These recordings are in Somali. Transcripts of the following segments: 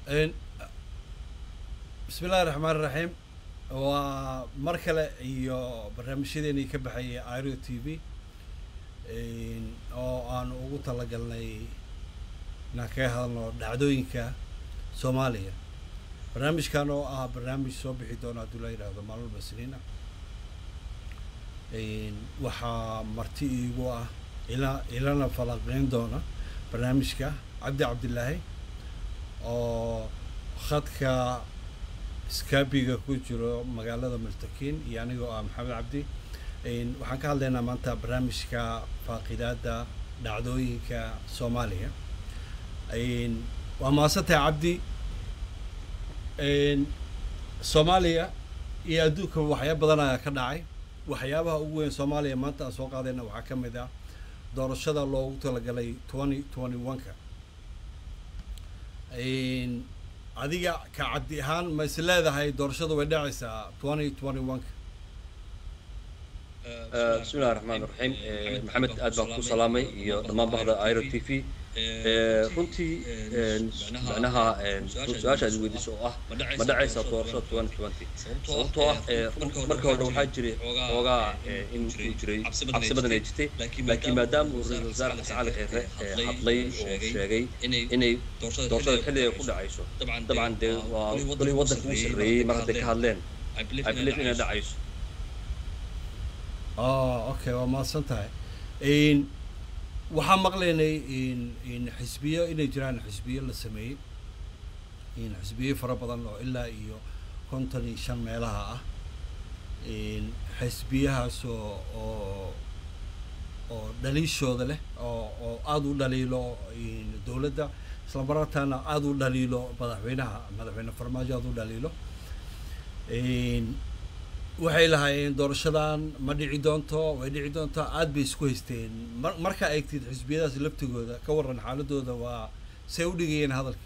bismi illahi raxmaan raxiim waa mar kale iyo barnaamijyadeenii ka baxayay iro t v oo aan ugu talagalnay inaan kaga hadalno dhacdooyinka soomaaliya barnaamijkan oo ah barnaamij soo bixi doona hadduu la yidhaahdo maalmo basniina waxaa marti iigu ah ila ilana falanqeyn doona barnaamijka cabdi cabdilaahi oo khadka skabiga ku jiro magaalada multakiin iyo anigoo ah maxamed cabdi waxaan ka hadlaynaa maanta barnaamijka faaqidaada dhacdooyinka soomaaliya waa mahadsantahay cabdi soomaaliya iyo adduunka waxyaaba badan ayaa ka dhacay waxyaabaha ugu weyn soomaaliya maanta aan soo qaadayna waxaa ka mid ah doorashada loogu talagalay twenty twenty one-ka adiga ka cabdi ahaan ma is leedahay doorashada way dhacaysaa twenty twenty one-ka bismi illahi raxmaan raxiim maxamed aad baan ku salaamay iyo dhammaan bahda iro t v runtii macnaha su-aasha aad weydiiso oo ah ma dhacaysaa doorashada twenty twenty sababtoo ah marka hore waxaa jiray xoogaa in uu jiray cabsi badan ay jirtay laakiin maadaama uu ra-isul wasaare xasan cali kheyre hadlay oo sheegay inay doorashada xilliga ku dhacayso dabcan dee waa golii waddanka uu sarreeyey mar hadday ka hadleen i believe inay dhacayso oh okay waa mahadsan tahay waxaa maqlaynay xisbiyo inay jiraan xisbiyo la sameeyey xisbiyo fara badan oo ilaa iyo konton iyo shan meelaha ah xisbiyahaas oo oo oo dhaliishooda leh oo oo aada u dhaliilo dowladda isla marartaana aada u dhaliilo madaxweynaha madaxweyne farmaajo aada u dhaliilo waxay lahaayeen doorashadan ma dhici doonto way dhici doonto aad bay isku haysteen mar markaa eegtid xisbiyadaas laftigooda ka warran xaaladooda waa say u dhigayeen hadalka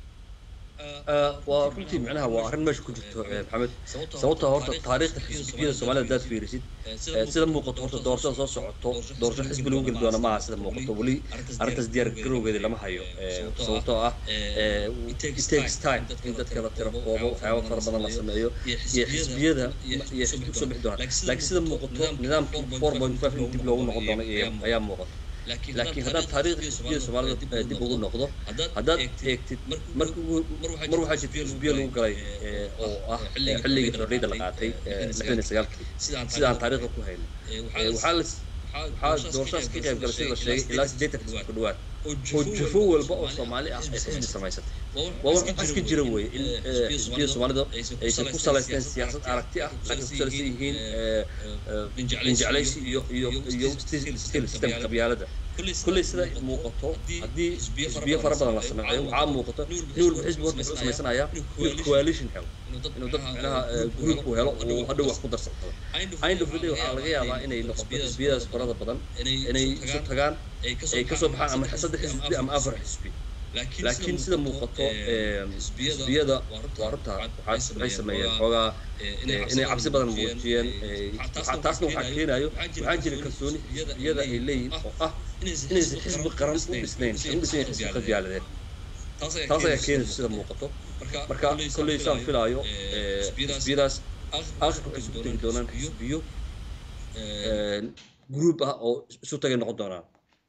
waa runtii macnaha waa arrin meesha ku jirto maxamed sababta horta taariikhda xisbiyada soomaalida haddaad fiirisid sida muuqato horta doorashada soo socoto doorasho xisbi lagu geli doona maaha sida muuqato weli arrintaas diyaar garowgeeda lama hayo sababtoo ah it takes time in dadka la tiro koobo waxyaaba fara badan la sameeyo iyo xisbiyada iyo xisbi kusoo bixi doonaan laakiin sida muuqato nidaamkii four point five in dib loogu noqon doono ayaa muuqata laakiin haddaan taariikhda xisbiyada soomaalida dib ugu noqdo haddaad eegtid mar mar waxaa jirta xisbiyo lagu galay oo ah xilligii xorriyadda la qaatay lixdan iyo sagaalkii sidaan taariikhda ku hayno waxaa la waxaa doorashadaas ka qayb galay sida la sheegay ilaa siddeetan xisbi ku dhawaad oo jufo walba oo soomaali ah ay xisbi samaysatay waa wax iska jira weeye in xisbiyada soomaalida aysan ku salaysteen siyaasad aragti ah laakiin ku salaysan yihiin ninjeclaysi iyo iyo iyo stil systemka qabyaalada kulley sida muuqato haddii xisbiyo fara badan la sameeyo waxaa muuqato nin walba xisbi horta wuxuu samaysanayaa inuu coalition helo inuu dad macnaha group uu helo uu hadhow wax ku darsado end of the day waxaa laga yaabaa inay noqoto xisbiyadaas farada badan inay isu tagaan ay kasoo baxaan ama saddex xisbi ama afar xisbi laakiin sida muuqato xisbiyada waa runta waxay sameeyeen xoogaa inay cabsi badan muujiyeen taasna waxaa keenayo waxaa jira kalsooni xisbiyada ay leeyihin oo ah inaysan xisbi qaran u dhisnayn u dhisnayn xisbi qabyaaladeed taas ayaa keenaysa sida muuqato marka kolley saan filaayo xisbiyadaas aakhirka waxay isugu tegi doonaan xisbiyo group ah oo isu tagay noqon doonaan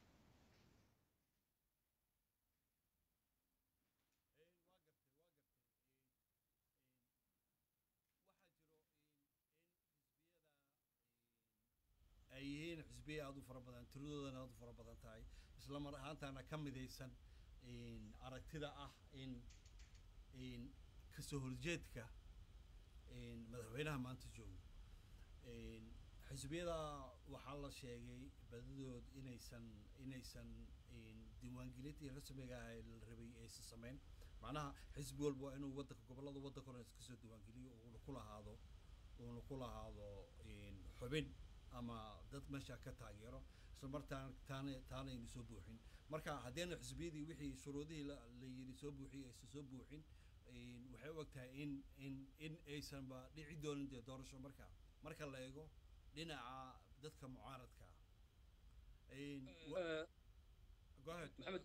ay yihiin xisbiya aada u fara badan tiradoodana aada u fara badan tahay isla mar ahaantaana ka midaysan aragtida ah in in kasoo horjeedka madaxweynaha maanta joogo xisbiyada waxaa la sheegay badadood inaysan inaysan diiwaangelintii rasmiga ah la rabay aysan samayn macnaha xisbi walba waa inuu waddanka gobollada waddanka hore iska soo diiwaangeliyo uuna ku lahaado uuna ku lahaado xubin ama dad meesha ka taageero isla martaan taana taana aynu soo buuxin marka haddayna xisbiyadii wixii shuruudihii la la yidhi soo buuxiyey aysan soo buuxin waxay u eg tahay in in in aysanba dhici doonin dee doorasho marka marka la eego dhinaca dadka mucaaradka ah go ahead maxamed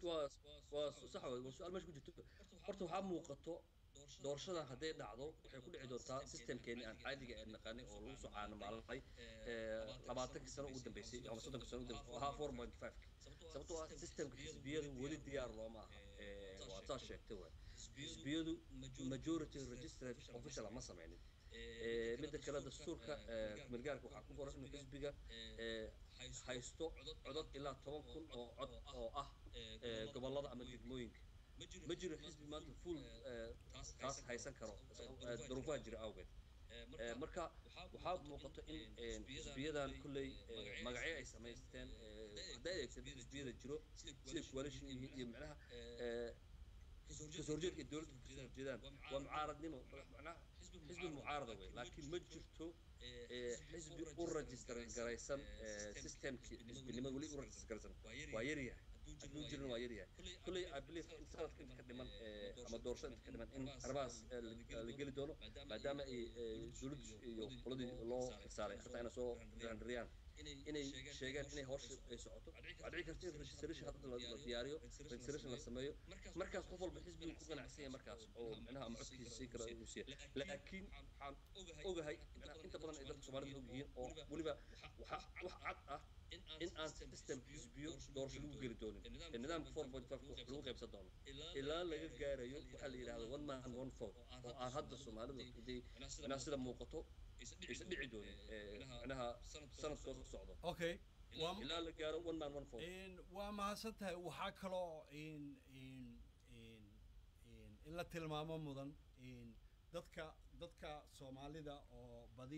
waa waa sax wey waa su-aal meesha ku jirto horta waxaa muuqato doorashadan hadday dhacdo waxay ku dhici doontaa systemkeeni aan caadiga ee naqaanay oo lagu soo caanamaalanay labaatankii sano ugu dambeysay ama soddonkii sano ugu dambeysay oo ahaa four point five sababtoo ah systemka xisbiyadu weli diyaar looma aha waa saa sheegtay waay xisbiyadu majority registered official ma sameynin midda kale dastuurka kumeelgaarka waxaa ku qoran inuu xisbiga haysto codod ilaa toban kun oo cod oo ah gobolada ama degmooyinka ma jiro xisbi maanta full taas haysan karo duruufaha jira awgeed marka waxaa muuqato in xisbiyadan kulley magacyo ay samaysteen hadday adeegsan xisbiyada jiro siday coalition yihiin iyo macnaha kasoo horjeedka ay dowladda kasoo horjeedaan waa mucaaradnimo macnaha xisbi mucaarada wey laakiin ma jirto xisbi u register garaysan systemkii xisbinimada weli u register garaysan waa yaryahay hadduu jirin waa yaryahay kulley i believe in sanadka inta ka dhiman ama doorasho inta ka dhiman in arrimahaas la geli doono maadaama ay dowladdu iyo qoladii loo saaray arrintaa inay soo riyaan inay sheegaan inay hawsha ay socoto waxaa dhici karta in registration hadda la diyaariyo registration la sameeyo markaas qof walba xisbigu ku ganacsan yahay markaas oo micnaha ama codkiisa sii kara uu siiya laakiin waxaan ogahay micnaha inta badan ay dadka soomaalida og yihiin oo weliba waxa wax cad ah in aan system xisbiyo doorasho lagu geli doonin nidaamka four point five wax lagu qaybsan doono ilaa laga gaarayo waxaa la yidhahda one man one vote oo aan hadda soomaalida haday micnaha sida muuqato aysan dhici doonin micnaha sanadkoo socdo okay ilaa la gaaro one man one vote waa mahadsan tahay waxaa kaloo in in in in la tilmaamo mudan dadka dadka soomaalida oo badi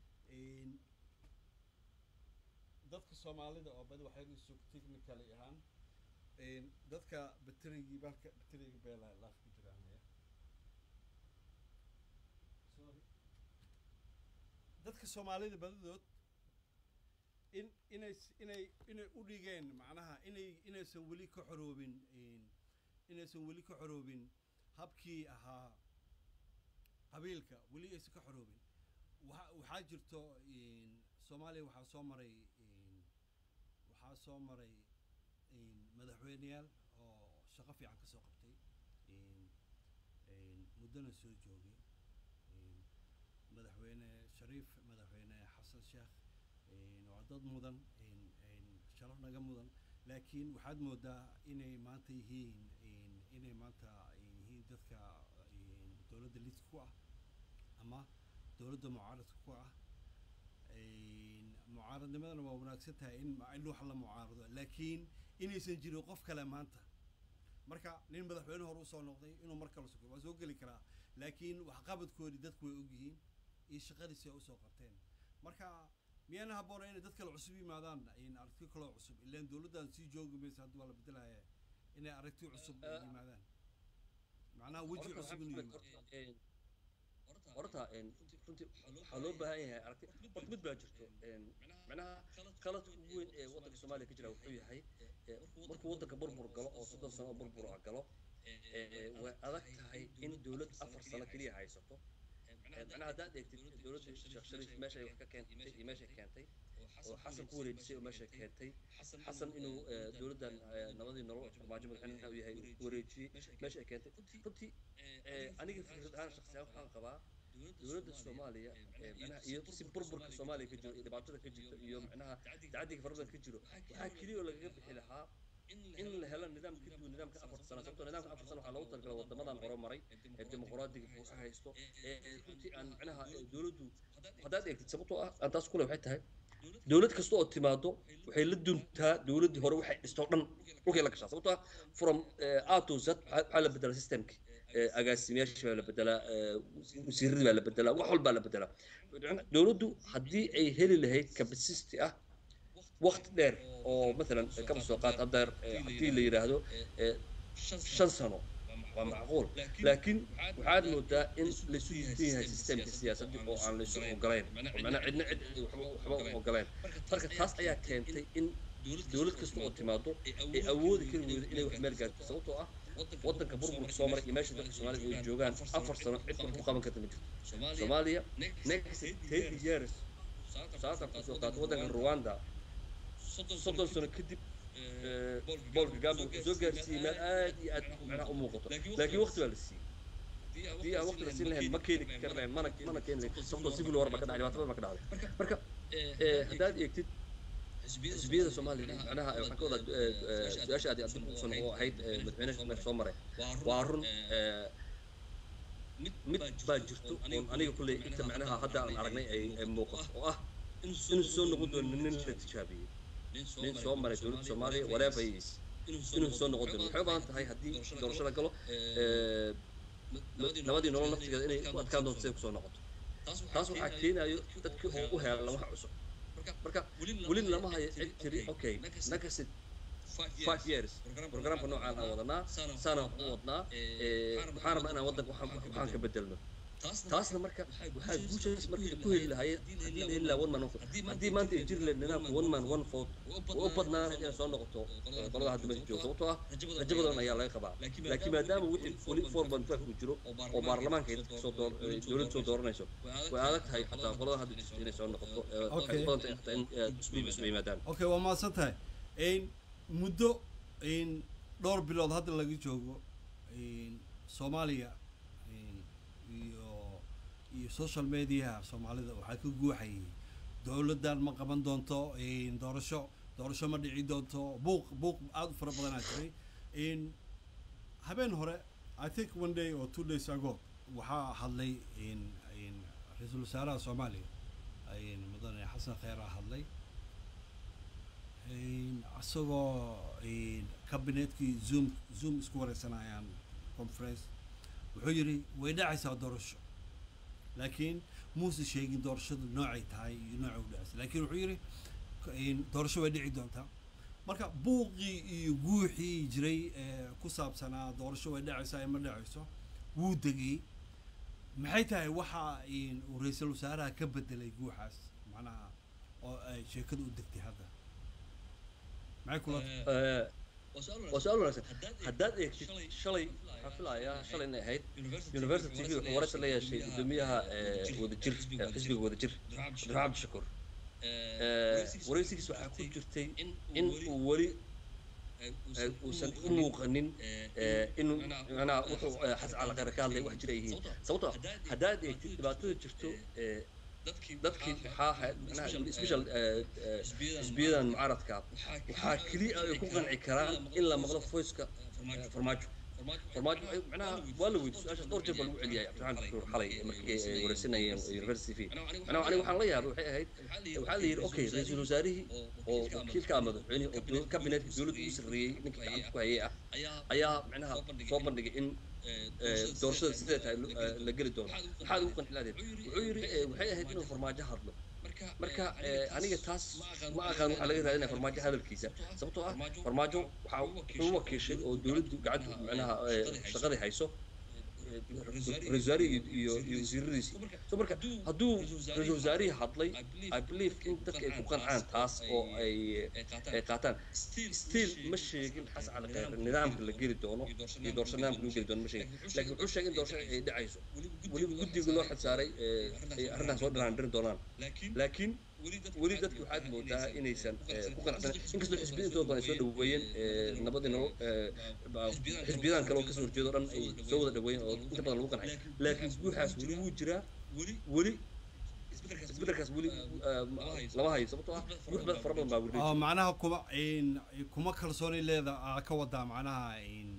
dadka soomaalida oo badi waxay sug technically ahaan dadka baterigii balka baterigii beela laaf ku jiraan sorry dadka soomaalida badadood in inay inay inay u dhigeen macnaha inay inaysan weli ka xoroobin inaysan weli ka xoroobin habkii ahaa qabiilka weli aysan ka xoroobin waxa waxaa jirto soomaaliya waxaa soo maray waxaa soo maray madaxweyneyaal oo shaqo fiican kasoo qabtay muddona soo joogay madaxweyne shariif madaxweyne xasan sheekh waa dad mudan sharaf naga mudan laakiin waxaad moodaa inay maanta yihiin inay maanta yihiin dadka dowladda lidka ku ah ama dowladda mucaaradka ku ah mucaaradnimadana waa wanaagsan tahay in in wax la mucaarado laakiin inaysan jirin qof kale maanta marka nin madaxweyne hore usoo noqday inuu mar kale sugo waa soo geli karaa laakiin waxqabadkoodii dadku way ogyihiin iyo shaqadiisi ay usoo qabteen marka miyaana habboona inay dad kale cusub yimaadaan aragti kaloo cusub ilaan dowladdan sii joogi maysa hadda waa la bedelaya inay aragti cusub yimaadaan macnaha weji cusub inuu yimaado horta runtii waxaa loo baahan yahay aragti horta mid baa jirto macnaha qaladka ugu weyn ee waddanka soomaaliya ka jira wuxuu yahay markuu waddanka burbur galo oo soddon sano oo burbur galo way adag tahay in dowlad afar sano keliya haysato macnaha haddaad eegtid dowladda sheekh shariif meesha ay wax ka keentay iyo meeshay keentay oo xasan ku wareejisay oo meeshay keentay xasan inuu dowladdan nabadii nolol farmaajo madaxweynaha u yahay ku wareejiyey meesha ay keentay runtii aniga fikrad ahaan shakhsiyan waxaan qabaa dowladda soomaaliya macnaha iyo si burburka soomaaliya ka jiro iyo dhibaatada ka jirta iyo macnaha tacadiga farabadan ka jiro waxaa keliya oo lagaga bixi lahaa in la helo nidaam ka duwan nidaamka afarta sano sababtoo nidaamka afarta sano waxaa loogu talagalay wadamadan horumaray ee dimuqraadiga fuuxa haysto ee runtii aan macnaha dowladdu haddaad eegtid sababtoo ah aan taas kule waxay tahay dowlad kasta oo timaado waxay la duntaa dowladdii hore waxay dhistoo dhan dhulkay la gashaa sababtoo ah from a to z waxaa la bedelaa systemkii agaasimayaashii baa la bedelaa wasiiradii baa la bedelaa wax walbaa la bedelaa dowladdu haddii ay heli lahayd capacity ah waqti dheer oo maalan kaba soo qaad haddeer haddii la yidhaahdo shan sano waa macquul laakiin waxaad moodaa in laysu diidan yahay systemka siyaasadda oo aan laysu ogolayn oo macnaa cidna cid waxba u ogolayn marka taas ayaa keentay in dowlad kasta oo timaado ay awoodi kari weydo inay wax meel gaarto sababtoo ah waddanka burburka soo maray iyo meesha dadka soomaalida ay joogaan afar sano cid wax ku qaban karta ma jirto soomaaliya next thirty years saatan kusoo qaato waddanka rwanda soddon sano kadib bool kagame wuxuu soo gaarsiiyey meel aad iyo aad macnaha u muuqato laakiin waqti baa la siiyey haddii aan waqti la siin lahayn ma keeni karnayn mana mana keeni lahayn sababtoo civil war baa ka dhacay dhibaato badan baa ka dhacday marka haddaad eegtid xisbiyada soomaaliya macnaha waxaan ka wadaa su-aasha aad aad kusan oo ahayd madaxweyne meesha soo maray waa run mid baa jirto oon aniga kulley inta macnaha hadda aan aragnay ay ay muuqato oo ah inuu soo noqon doono nin la tijaabiyey nin soo maray dowladda soomaaliya whatever he is inuu soo noqon doono waxay u baahan tahay haddii doorasho la galo nabadii nolol naftigeeda inay ku adkaan doonto siday kusoo noqoto taas waxaa keenayo dadkii oo u heelan wax cusub marka weli lama hayo cid tiri okay nakasid five years programka noocaan aan wadanaa saanaan u wadnaa waxaan rabnaa inaan waddanka waxaan ka bedelno taasna marka waxaa guushaas marka ku heli lahaayeen haddii la heli lahaa one man one vote haddii maanta ay jiri lahayd nidaamka one man one vote oo u badnaan inay soo noqoto qolada hadda meesha jooga sababtoo ah rajo badan ayaa laga qabaa laakiin maadaama wixii weli four point five uu jiro oo baarlamaanka ay dadka soo door dowladda soo dooranayso way adag tahay xataa qolada hadda jirto inay soo noqoto waxay badan tahay xataa in isku isma yimaadaan okay waa mahadsan tahay muddo dhowr bilood hadda laga joogo soomaaliya iyo iyo social mediaha soomaalida waxaa ka guuxayay dowladdan ma qaban doonto doorasho doorasho ma dhici doonto buuq buuq aada u fara badanaa jiray habeen hore i think one day or two days ago waxaa hadlay ra-iisul wasaaraha soomaaliya mudane xasan kheer a hadlay isagoo cabinetkii zoom zoom isku wareysanayaan conference wuxuu yidhi way dhacaysaa doorasho laakiin muuse sheegin doorashadu noocay tahay iyo nooca u dhacaysa laakiin wuxuu yidhi doorasho way dhici doontaa marka buuqii iyo guuxii jiray ee ku saabsanaa doorasho way dhacaysaa ee ma dhacayso wuu degay maxay tahay waxa uu ra-iisul wasaaraha ka bedelay guuxaas macnaha oo ay sheekadu u degtay hadda maxay kula waa su-aal wanaagsan haddaad eegtid shalay waxaan filayaa shalay inay ahayd university tv wuxuu waraysi la yeeshay guddoomiyaha wadajir xisbiga wadajir cabdiraxmaan cabdishakuur waraysigiis waxaa ku jirtay in uu weli uusan u muuqanin in macnaha wuxuu xasan cali khayr ka hadlay wax jira ay yihiin sababtoo haddaad eegtid dhibaatada jirto dadkii maxaa manaha special xisbiyadan mucaaradka waxaa keliya ay ku qanci karaan in la maqlo voiceka farmaajo farmaajo macnaha waa la weydiy su-aashaas dhowr jeer baa lagu celiyay cabdiraxmaan shukuur xalay markii ay wareysanayeen university v macnaha aniga waxaan la yaabay waxay ahayd waxaa la yidhi okay ra-iisul wasaarihii oo wakiilka ah madaxweyne oo kabinetka dowladda ugu sarreeyey ninkii gacanta ku hayay ah ayaa macnaha soo bandhigay in doorashada sidee tahay la geli doono maxaad ugu qanci lahayd wuxuu yidhi waxay ahayd inuu farmaajo hadlo marka aniga taas ma aqaan waxaa laga raadinaya farmaajo hadalkiisa sababtoo ah farmaajo waxaa wuxuu wakiishay oo dowladdu gacanta macnaha shaqadii hayso ra-isul wasaarihii iyo iyo wasiiradiisii so marka hadduu ra-isul wasaarihii hadlay i believe in dadka ay ku qancaan taas oo ay ay qaataan still ma sheegin xasan cali khayr nidaamka la geli doono iyo doorasho nidaamka lagu geli doono ma sheegin laakiin wuxuu sheegay in doorasho ay dhacayso weliba guddiga loo xilsaaray ay arrintaas soo dhiraandirin doonaan laakiin weli dadki waxaad moodaa inaysan ku qanacsan inkastoo xisbiyada intooda badan ay soo dhaweeyeen nabadii nolol xisbiyadan kale oo kasoo horjeedo dhan ay soo wada dhaweeyeen oo inta badan lagu qancay laakiin guuxaas weli wuu jiraa weli isbedelkaas weli lama hayo sababtoo ah guux badan fara badan baa weli oo macnaha kuma kuma kalsooni leeda aa ka wadaa macnaha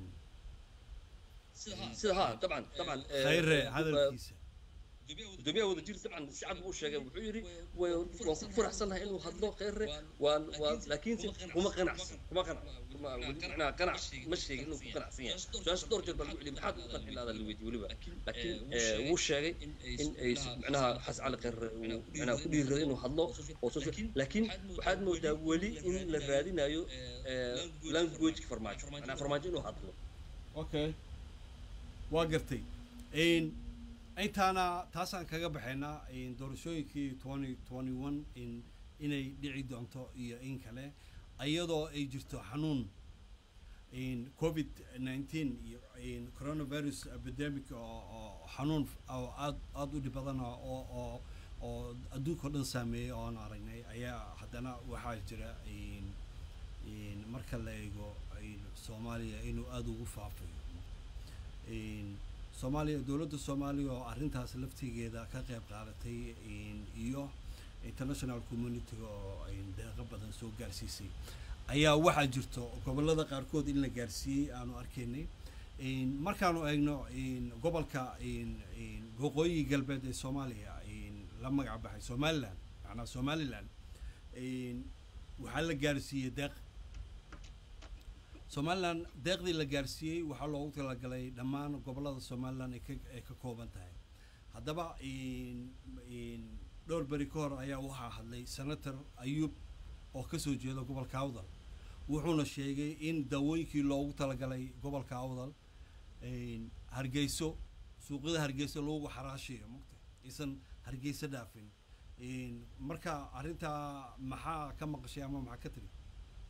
sida ha dabcan dabcan khayre hadalkiisa gudoomiyaha wadajir dabcan si cad buu sheegay wuxuu yidhi waan ku faraxsanahay inuu hadlo kheyre waan waan laakiinse kuma qanacsan kuma qanac macnaha qanac ma sheegin inuu ku qanacsan yahay su-aasha dhowr jeer baa lagu celiyay maxaad ugu qanci laada la weydiye weliba laakiin wuu sheegay in ay macnaha xas cali kheyre uu macnaha ku dhiirraday inuu hadlo oo soo laakiin waxaad moodaa weli in la raadinayo languageka farmaajo macnaha farmaajo inuu hadlo okay waa gartay intaana taasaan kaga baxaynaa doorashooyinkii twenty twenty one in inay dhici doonto iyo in kale iyadoo ay jirto xanuun covid nineteen iyo coronavirus epidemic oo oo xanuun oo aad aada u dhib badan oo oo oo adduunka o dhan saameeyey oo aan aragnay ayaa haddana waxaa jira marka la eego soomaaliya inuu aada ugu faafayo soomaaliya dowladda soomaaliya oo arrintaas laftigeeda ka qayb qaadatay iyo international community-ga oo deeqo badan soo gaarsiisay ayaa waxaa jirto gobollada qaarkood in la gaarsiiyey aanu arkaynay markaanu eegno gobolka waqooyi galbeed ee soomaaliya la magac baxay somalilan macnaa somalilan waxaa la gaarsiiyey deeq somalilan deeqdii la gaarsiiyey waxaa loogu talagalay dhammaan gobollada somalilan ay ka ay ka kooban tahay haddaba dhowr beri ka hor ayaa waxaa hadlay senator ayuub oo kasoo jeeda gobolka awdal wuxuuna sheegay in daawooyinkii loogu talagalay gobolka awdal hargeyso suuqyada hargeyso loogu xaraashayo mugta aysan hargeyso dhaafin marka arrintaa maxaa ka maqashay ama maxaa ka tiri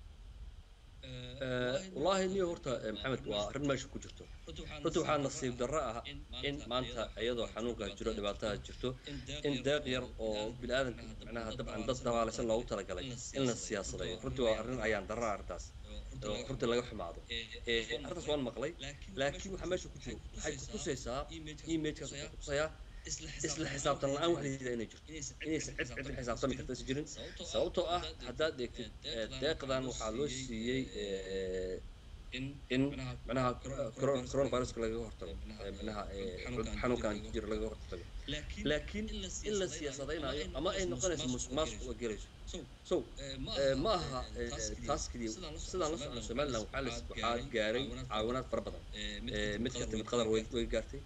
wallaahi niyo horta maxamed waa arrin meesha ku jirto runtii waxaa nasiib darro ah in maanta iyadoo xanuunkaas jiro dhibaataha jirto in deeq yar oo bini-aadanka macnaha dabcan dad dabaalaysan loogu talagalay in la siyaasadayo runtii waa arrin ayaan darra arrintaas runtii laga xumaado arrintaas waan maqlay laakiin waxaa meesha ku jiro waxay kutusaysaa imagekaas waxay kutusayaa isla xisaabtan la-aan wax layidhahda inay jirto inaysan cid cid la xisaabtami karta is jirin sababtoo ah haddaad eegtid deeqdan waxaa loo siiyey in manaha coronaviruska lagaga hortago manaha xanuunkan jira lagaga hortago laakiin in la siyaasadaynayo ama ay noqonayso musuq maasuq oo gelayso so ma aha taas keliya sidaan la socno somaliland waxaa la waxaa gaaray caawinaad fara badan mid ka timid qatar way way gaartay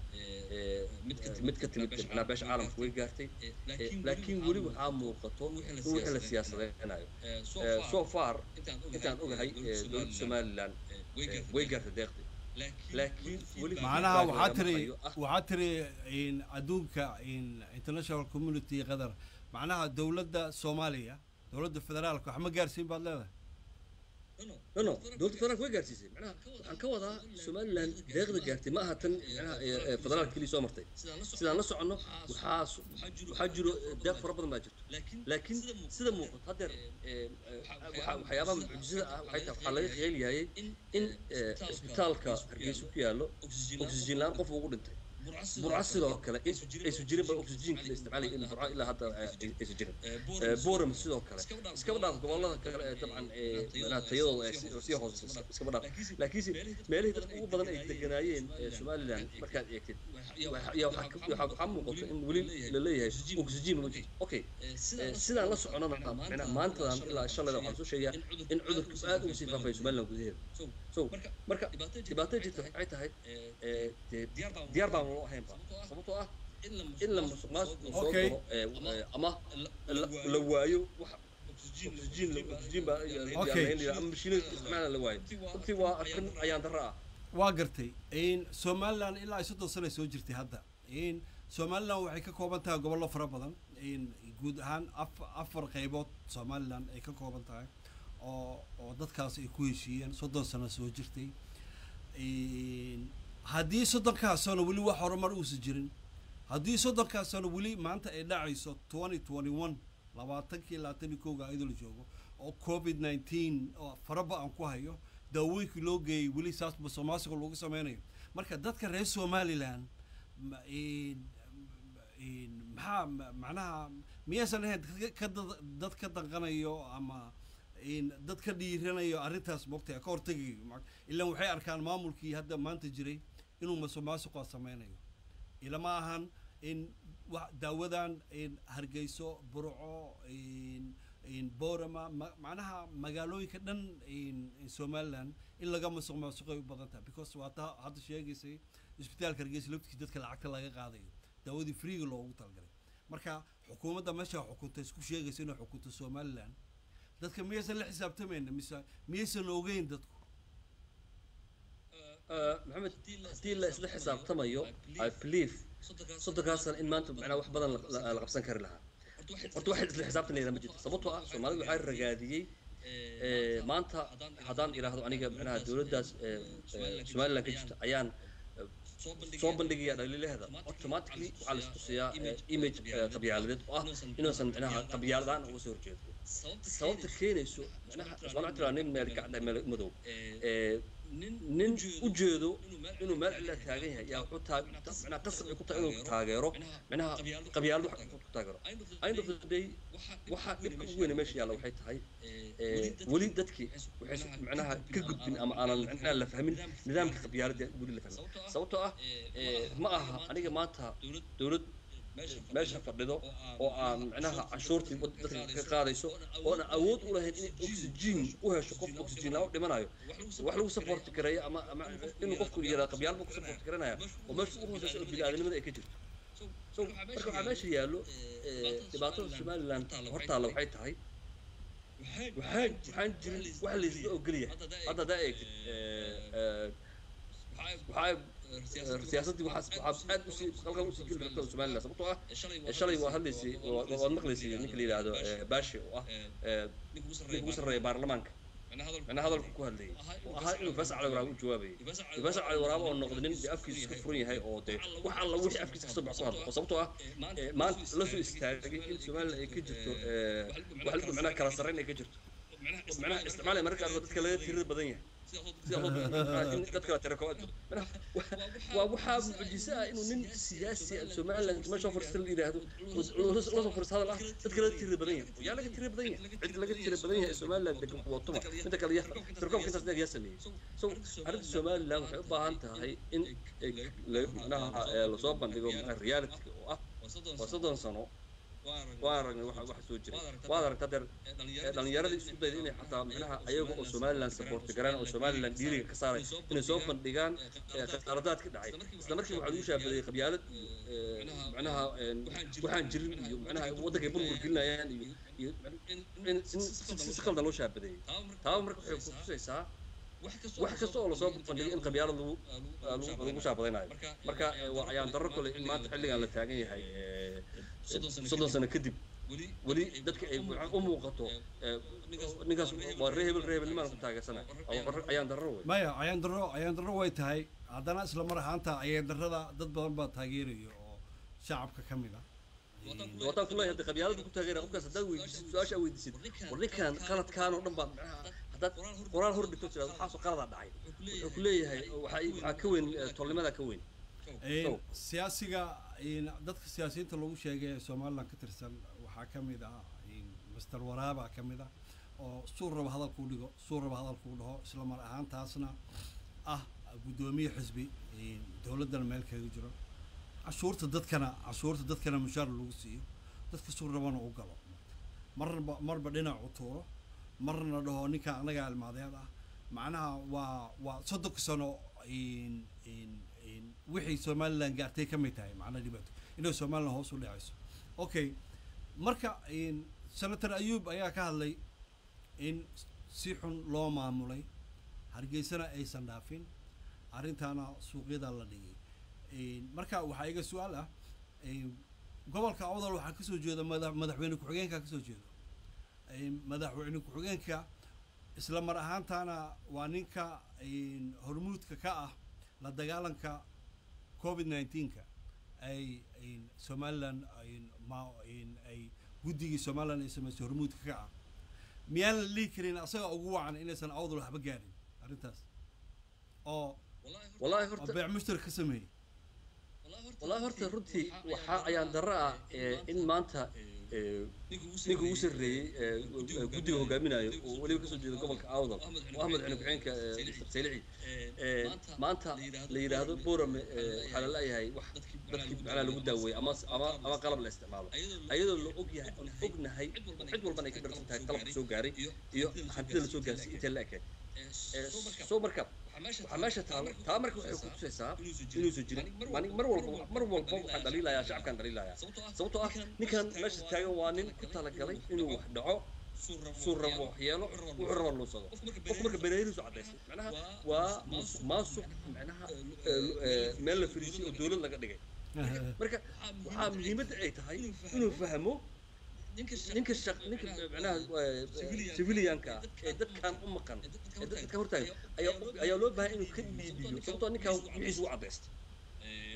mid ka timid macnaha beesha caalamka way gaartay laakiin weli waxaa muuqato in wixii la siyaasadaynayo so far intaan ogahay dowladda somaliland way gaartay deeqdii laakiin weli macnaha waxaa tiri waxaa tiri adduunka international community qatar macnaha dowladda soomaaliya dowladda federaalka wax ma gaarsiin baad leedahay no no dowladda federaalka way gaarsiisay macnaha waxaan ka wadaa somaliland deeqda gaartay ma aha tan macnaha federaalka keliya soo martay sidaan la soconno waxaa waxaa jiro deeq fara badan baa jirto laakiin sida muuqato haddeer waxyaabaha mucjisada ah waxay tahay waxaa laga qeyliyayay in cisbitaalka hargeysa ku yaallo oxygen la-aan qof ugu dhintay burca sidoo kale aysu jirin ba oxygenka la isticmaalaya in burca ilaa hadda aysu jirin boram sidoo kale iskaba dhaaf gobolada kale ee dabcan manaha tayadooda sii hooseysa iskaba dhaaf laakiinse meelihii dadka ugu badan ay deganaayeen somaliland markaad eegtid waxaa muuqato in weli la leeyahay oxygen ma jirto okay sidaan la soconana manaha maantadan ilaa shalayda waxaan soo sheegayaa in cudurku aad ugu sii faafaya somaliland gudaheeda so marka dhibaatada jirta waxay tahay diyaar baan loo ahaynba sababtoo ah in la musuq maasuq soo galo ama la waayo wax oxygen oxygen baa ama mashiinada isticmaala la waayo runtii waa arrin ayaan darro ah waa gartay somaliland ilaa ay soddon sana soo jirtay hadda somaliland waxay ka kooban tahay gobollo fara badan guud ahaan afar qaybood somaliland ay ka kooban tahay oo oo dadkaas ay ku heshiiyeen soddon sano soo jirtay haddii soddonkaas sano weli wax horumar uusan jirin haddii soddonkaas sano weli maanta ay dhacayso twenty twenty one labaatankii labaatan iyo kowga iyadoo la joogo oo covid nineteen oo faraba aan ku hayo daawooyinkii loo geeyey weli saas musuqmaasuqa lagu sameynayo marka dadka reer somaliland maxaa macnaha miyaysan ahayn ka dad ka danqanayo ama dad ka dhiiranayo arrintaas mogta ka hortegayo ilaan waxay arkaan maamulkii hadda maanta jiray inuu musuqmaasuqa sameynayo ilama ahan in daawadan hargeyso burco borama macnaha magaalooyinka dhan somaliland in laga musuq maasuqay u badan tahay because waa taa hadda sheegaysay isbitaalka hargeysa laftiis dadka lacagta laga qaadayo daawadii freega loogu talagalay marka xukuumadda meesha xukunta isku sheegaysa inay xukunto somaliland dadka miyaysan la xisaabtamayna mise miyaysan ogeyn dadku maxamed haddii la isla xisaabtamayo i believe soddonkaasana in maanta macnaa wax badan la qabsan kari lahaa horta wax isla xisaabtan layidhaha ma jirto sababtoo ah soomaalida waxaa ragaadiyey maanta haddaan idhaahdo aniga macnaha dowladdaas somaliland ka jirta ayaan soo bandhigaya dhaliilahda automatically waxaa la istusiyaa image qabyaaladeed oo ah inuusan micnaha qabyaaladaan uga soo horjeedo sababta keenayso micnaha waxaan tiraa nin meel gacda meel madow nin u jeedo inuu meel cilla taagan yahay yaa wuxuu taag micnaha qasab ay ku tahay inuu taageero micnaha qabyaalad wax ku taageero end of the day waxaa dhibka ugu weyne meesha yaalla waxay tahay weli dadkii waxay micnaha ka gudbin ama aanan micnaha la fahmin nidaamka qabyaaladda weli la fahmin sababtoo ah ma aha aniga maanta dowlad meesha fadhido oo aan micnaha cashuurtii dadka ka qaadayso oona awood u lahayn in oxygen u hesho qof oxygen lama dhimanayo wax lagu support gareeyo ama ama inuu qofku yaraa qabyaal buu ku support garanaya oo meesha ugu hooseysa oo bini'aadanimada ay ka jirto so marka waxaa meesha yaallo dhibaatada somaliland hortaalla waxay tahay waxaan waxaan jirin wax laysla ogolyahay hadda haddaa eegtid waxaa siyaasaddii waxaa waxaa aad usii qalqal usii geli rabta somaliland sababtoo ah shalay waa hadlaysay waad maqlaysay ninka la yidhaahdo baashi oo ah ninka ugu sarreeya baarlamaanka macnaa hadalku ku hadlayay oo ahaa inuu fasac cali waraabo u jawaabayay fasac cali waraabo oo noqday nin dee afkiisa iska furan yahay oo dee wax alla wixii afkiisa kasoo bax ku hadlo oo sababtoo ah maanta la soo istaagay in somaliland ay ka jirto wax macnaha kala sarreyn ay ka jirto macnaha isticmaalaya mararka qaarkood dadka laga tirada badan yahay in dadka tira koowaad waa waxaa mucjiso ah inuu nin siyaasi ah somaliland meesha fursta la yidhaahdo lasoo fursta hadal ah dadka laga tira badan yahay yaa laga tira badan yahay cid laga tira badan yahay somaliland degan kuwatuma midda kale yaa tirkoobka intaas dheer yaa sameeyey so arrinta somaliland waxay u baahan tahay in micnaha lasoo bandhigo reality oo ah waa soddon sano waa aragnay waxa waxa soo jira waad aragtaa deer dhallinyaradii isku dayda inay xataa micnaha ayaga oo somaliland support garaan oo somaliland dhiiriga ka saaray inay soo bandhigaan khaladaad ka dhacay isla markii waxaa lagu shaabadeeyey qabyaalad iyo micnaha waxaan jirin iyo micnaha waddankay burbur gelinayaan iyo iyo in si qaldan loo shaabadeeyey taaba marka waxay kutusaysaa wax kasta oo lasoo bandhigay in qabyaalad lagu lagu shaabadaynayo marka waa ayaan darro kale in maanta xilligan la taagan yahay soddon sano kadib weli dadka ay u muuqato ninkaas waa ree hebel ree hebel nimaan ku taageersanay ayaan darro wey maya ayaan darro ayaan darro way tahay haddana isla mar ahaanta ayaan darrada dad badan baa taageeraya oo shacabka ka mid ah wataan ku leeyahay qabyaalada ku taageera qofkaas haddaad weydiisid su-aasha weydiisid war ninkan qaladkaan oo dhan baa macnaha haddaad qoraal hor dhigto tiraad waxaasoo qaladaa dhacay wuxuu ku leeyahay waxaa waxaa ka weyn tolnimadaa ka weyn siyaasiga dadka siyaasiyiinta lagu sheegay ee somaliland ka tirsan waxaa ka mid ah master waraaba ka mid ah oo suu raba hadalkuu dhigo suu raba hadalkuu dhaho isla mar ahaantaasna ah guddoomiye xisbi dowladdana meel kaga jiro cashuurta dadkana cashuurta dadkana mushaar lagu siiyo dadka suu rabana u galo marba marba dhinac u tuuro marna dhaho ninka anaga almaadeed ah macnaha waa waa soddonka sano wixii somaliland gaartay ka mid tahay macnaha dhibaato inay somaliland hoos u dhacayso okay marka senator ayuub ayaa ka hadlay in si xun loo maamulay hargeysana aysan dhaafin arrintaana suuqyada la dhigay marka waxaa iga su-aal ah gobolka awdal waxaa kasoo jeeda mada madaxweyne ku-xigeenka kasoo jeedo madaxweyne ku-xigeenka isla mar ahaantaana waa ninka hormuudka ka ah la dagaalanka covid nineteenka ay somaliland ma ay guddigii somaliland ay samaysay hormuudka ka ah miyaan la dhihi karin asaga ugu wacan inaysan awdal waxba gaarin arrintaas oo wallahi oo horta beec mushtarak ka sameeyey wallahi horta runtii waxaa ayaan darro ah in maanta ninka ugu sarreeyey guddiga hogaaminayo oo weliba kasoo jeeda gobolka awdal oo ahmed cali ku-xeenka mr saylici maanta la yidhaahdo borame waxaa la leeyahay wax dadkii macnaha lagu daaweeyey ama ama ama qalab la isticmaalo ayadoo la og yahay aan ognahay cid walbana ay ka dharsan tahay qalabka soo gaaray iyo hantida la soo gaarsiy intee la ekeen soo marka waxaa meesha taalo taa marka waxay ku tusaysaa inuusan jirin mani mar walba mar walba waxaan dhaliilayaa shacabkaan dhaliilayaa sababtoo ah ninkan meesha taagan waa nin ku talagalay inuu wax dhaco suu rabo wax yeelo wuxuu raba luusado qofku marka bereerihiisu cadaystay macnaha waa musuq maasuq macnaha meel la fariisay oo dowlad laga dhigay marka waxaa muhiimadda ay tahay inuu fahmo ninka shaq ninka macnaha civilianka ah ee dadkan u maqan ee dadka hortaagan ayaa ayaa loo baahan inuu ka dhiibiyo sababtoo ninkan wixiisa u cadaystay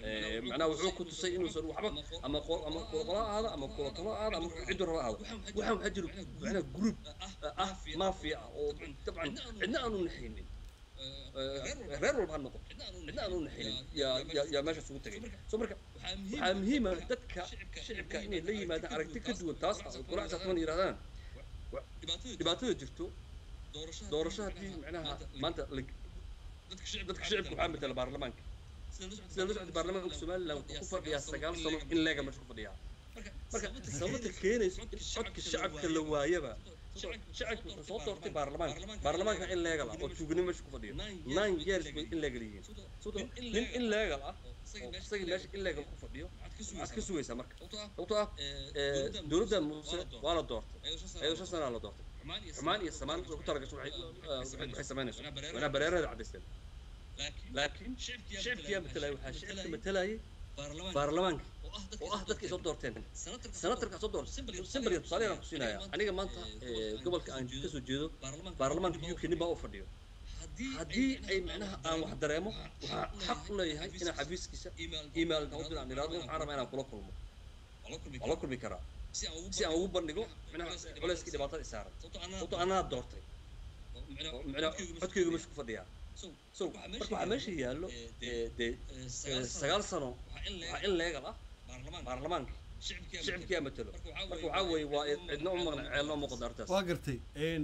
macnaha wuxuu ku tusay inuusan waxba ama qol ama qolqola ahaada ama kulatalo ahaada ama ciddu raba ahaada waxaan waxaa jiro macnaha group ah mafia ah oo dabcan cidna aanu naxaynin reer walba ha noqo cidna aanu naxaynin yaa yaa yaa meeshaas ugu tegay so marka waxaa muhiima dadka shicibka inay la yimaadaan aragti ka duwan taas ah oo golaha saasman yidhahdaan dhibaatada jirto doorasho haddii macnaha maanta dadka shicibka waxaa matala baarlamaanka sida la socda baarlamaanka somaliland wuxuu ku fadhiyaa sagaal sano in leega meesha ku fadhiyaa marka sababta keenayso in codka shacabka la waayaba shacabka wuxuu soo doortay baarlamaanka baarlamaanka in leegal ah oo tuuganimo meesha ku fadhiyo nine years bay in leegal yihiin nin in leegal ah oo isagii meesha in leegal ku fadhiyo maxaad ka sugaysaa marka sababtoo ah dowladdan muuse waa la doortay ayadoo shan sanaa la doortay xumaan iyo samaan ku talagasho waxay samaynayso wanaa bareerada caddaysteen laakiin shicibkiyaa matalaya waxaa shicibka matalayay baarlamaanka oo ah dadka ay soo doorteen senatarka soo doortay simbaliga tusaale aan ku siinaya aniga maanta gobolka aan ka soo jeedo baarlamaanka uk nin baa u fadhiyo haddii ay macnaha aan wax dareemo waxaa xaq u leeyahay inaan xafiiskiisa email dawdin aan idhaahdo waxaan rabaa inaan kula kulmo waa la kulmi karaa si aan ugu bandhigo macnaha culayskii dhibaatada isaaran sababto anaa doortay macnaha codkeyga meesha ku fadhiyaa so marka waxaa meesha yaallo dee sagaal sano waxaa in leegal ah baarlamaanka shicibkiyaa matalo marka waxaa weeye waa cidna u maqna ceelna u muuqda arrintaas waa gartay